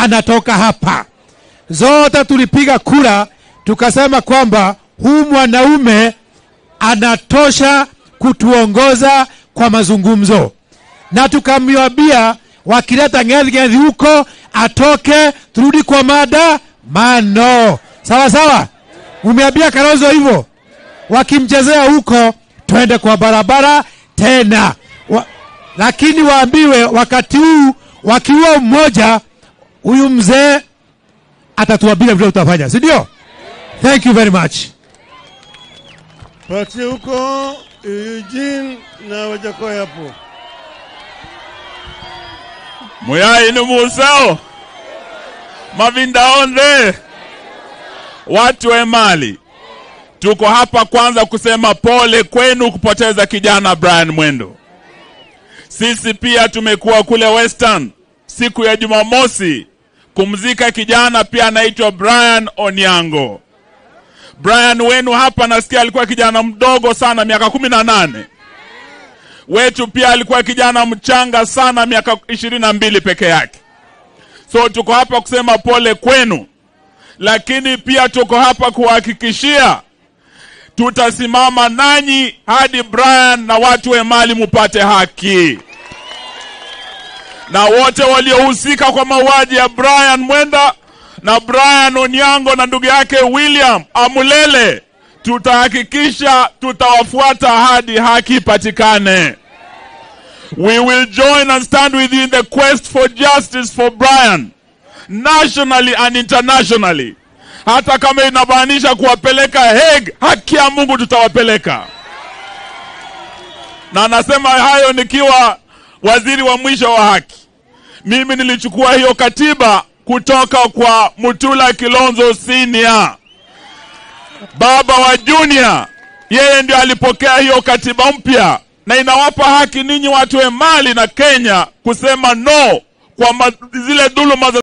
anatoka hapa. Zote tulipiga kura tukasema kwamba huu mwanaume anatosha kutuongoza kwa mazungumzo, na tukamwambia wakileta ngedhi huko atoke, turudi kwa mada mano. Sawa sawa, umeambia Kalonzo hivyo, wakimchezea huko twende kwa barabara tena wa, lakini waambiwe wakati huu wakiua mmoja, huyu mzee atatuambia vile tutafanya, si ndio? Thank you very much. Patie huko Eugene na Wajakoya hapo. Muyai ni museo mavinda onde watu wa Emali, tuko hapa kwanza kusema pole kwenu kupoteza kijana Brian Mwendo. Sisi pia tumekuwa kule Western siku ya Jumamosi kumzika kijana pia anaitwa Brian Onyango. Brian wenu hapa nasikia alikuwa kijana mdogo sana, miaka kumi na nane. Wetu pia alikuwa kijana mchanga sana, miaka ishirini na mbili peke yake. So tuko hapa kusema pole kwenu, lakini pia tuko hapa kuhakikishia tutasimama nanyi hadi Brian na watu wa Emali mupate haki, na wote waliohusika kwa mauaji ya Brian Mwenda na Brian Onyango na ndugu yake William Amulele, tutahakikisha tutawafuata hadi haki ipatikane. We will join and stand with you in the quest for justice for Brian nationally and internationally. Hata kama inamaanisha kuwapeleka Hague, haki ya Mungu tutawapeleka. Na nasema hayo nikiwa waziri wa mwisho wa haki. Mimi nilichukua hiyo katiba kutoka kwa Mutula Kilonzo Senior, baba wa Junior. Yeye ndio alipokea hiyo katiba mpya, na inawapa haki ninyi watu wa Mali na Kenya kusema no kwa ma, zile dhuluma za